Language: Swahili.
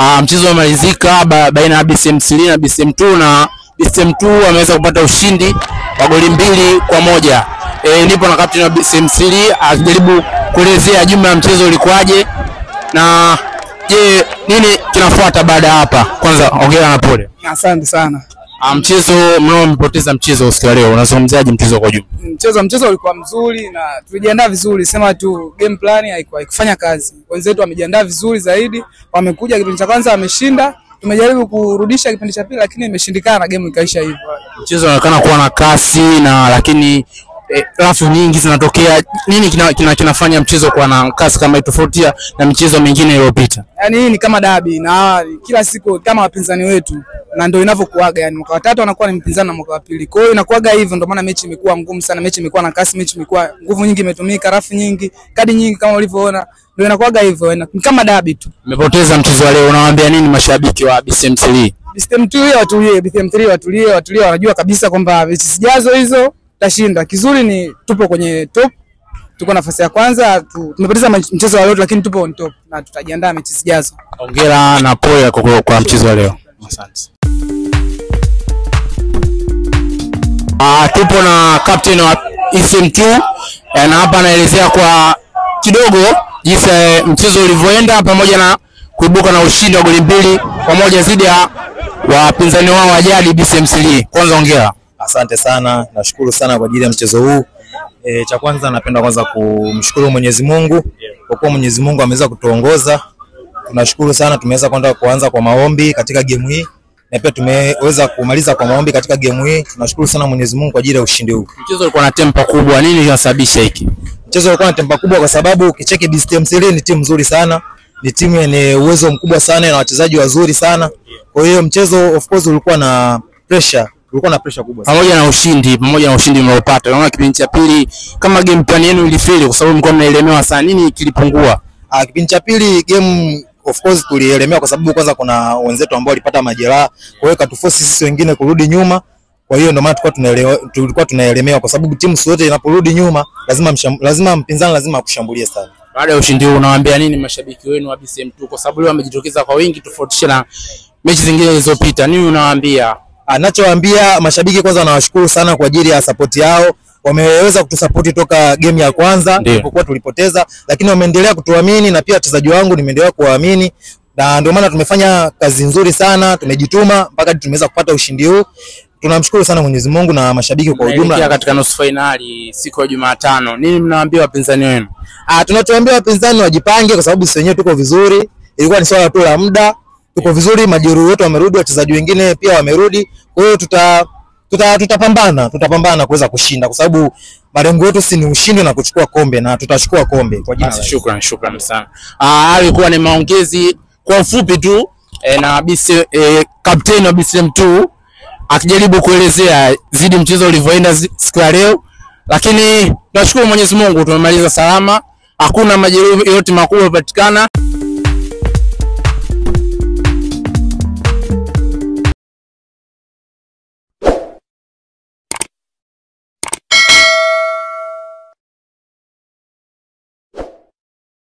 Ah, mchezo umemalizika ba, baina ya BCM3 na BCM2 na BCM2 ameweza kupata ushindi wa goli mbili kwa moja. E, nipo na captain wa BCM3 akijaribu kuelezea jumla ya mchezo ulikuwaje na je, nini kinafuata baada ya hapa? Kwanza ongera na pole. Asante sana. Ah, mchezo mnao mpoteza mchezo usiku wa leo, unazungumziaje mchezo kwa jumla? Mchezo mchezo ulikuwa mzuri na tulijiandaa vizuri, sema tu game plan haikuwa haikufanya kazi. Wenzetu wamejiandaa vizuri zaidi, wamekuja kipindi cha kwanza wameshinda, tumejaribu kurudisha kipindi cha pili lakini imeshindikana, game ikaisha hivyo. Mchezo unaonekana kuwa na kasi na lakini eh, rafu nyingi zinatokea. Nini kina, kina, kinafanya mchezo kuwa na kasi kama hii tofautia na michezo mingine iliyopita? Yaani hii ni kama dabi na kila siku kama wapinzani wetu na ndio inavyokuaga, yani mwaka wa tatu anakuwa ni mpinzani na mwaka wa pili. Kwa hiyo inakuaga hivyo, ndio maana mechi imekuwa ngumu sana, mechi imekuwa na kasi, mechi imekuwa nguvu nyingi imetumika, rafu nyingi, kadi nyingi kama ulivyoona, ndio inakuaga hivyo, ina- ni kama dabi tu. Mmepoteza mchezo wa leo, unawaambia nini mashabiki wa BCM3? BCM2 watulie, BCM3 watulie, watulie, wanajua kabisa kwamba mechi zijazo hizo tashinda. Kizuri ni tupo kwenye top, tuko nafasi ya kwanza, tu, tumepoteza mach- mchezo wa leo lakini tupo on top na tutajiandaa mechi zijazo. Hongera na pole kwa, kwa, kwa mchezo wa leo. Asante. Ah, tupo na captain wa ECM2 eh, na hapa anaelezea kwa kidogo jinsi eh, mchezo ulivyoenda pamoja na kuibuka na ushindi wa goli mbili kwa moja dhidi ya wapinzani wao wa jadi BCM3. Kwanza hongera. Asante sana, nashukuru sana kwa ajili ya mchezo huu. E, cha kwanza napenda kwanza kumshukuru Mwenyezi Mungu kwa kuwa Mwenyezi Mungu ameweza kutuongoza. Tunashukuru sana, tumeweza kwenda kuanza kwa maombi katika game hii na pia tumeweza kumaliza kwa maombi katika game hii. Tunashukuru sana Mwenyezi Mungu kwa ajili ya ushindi huu. Mchezo ulikuwa na tempa kubwa, nini kinasababisha hiki? Mchezo ulikuwa na tempa kubwa kwa sababu ukicheki BCM3 ni timu nzuri sana, ni timu yenye uwezo mkubwa sana na wachezaji wazuri sana. Kwa hiyo mchezo of course ulikuwa na pressure, ulikuwa na pressure kubwa sana. pamoja na ushindi pamoja na ushindi mliopata, naona kipindi cha pili kama game plan yenu ilifeli kwa sababu mlikuwa mnaelemewa sana. Nini kilipungua? Ah, kipindi cha pili game of course tulielemewa kwa sababu kwanza kuna wenzetu ambao walipata majeraha, kwa hiyo katuforce sisi wengine kurudi nyuma. Kwa hiyo ndio maana tulikuwa tunaelewa tulikuwa tunaelemewa kwa sababu timu zote inaporudi nyuma lazima msham, lazima mpinzani lazima akushambulie sana. Baada ya ushindi huu unawaambia nini mashabiki wenu wa BCM2 kwa sababu leo wamejitokeza kwa wingi tofautisha na mechi zingine zilizopita? Nini unawaambia? Anachowaambia mashabiki kwanza, nawashukuru sana kwa ajili ya support yao. Wameweza kutusapoti toka game ya kwanza Ndiyo. tulipokuwa tulipoteza, lakini wameendelea kutuamini na pia wachezaji wangu nimeendelea kuwaamini, na ndio maana tumefanya kazi nzuri sana, tumejituma mpaka tumeweza kupata ushindi huu. Tunamshukuru sana Mwenyezi Mungu na mashabiki kwa Mnaelekea ujumla. katika nusu fainali siku ya Jumatano, nini mnawaambia wapinzani wenu? Ah, tunachoambia wapinzani wajipange, kwa sababu sisi wenyewe tuko vizuri. Ilikuwa ni swala tu la muda, tuko vizuri, majeruhi wetu wamerudi, wachezaji wengine pia wamerudi. Kwa hiyo tuta tuta tutapambana, tutapambana kuweza kushinda, kwa sababu malengo yetu si ni ushindi na kuchukua kombe, na tutachukua kombe kwa jina la Basi shukran, shukran sana. Ah, hayo ilikuwa ni maongezi kwa ufupi tu eh, na BC eh, kapteni wa BCM2 akijaribu kuelezea zidi mchezo ulivyoenda zi- siku ya leo, lakini tunashukuru Mwenyezi Mungu tumemaliza salama, hakuna majeruhi yote makubwa yapatikana.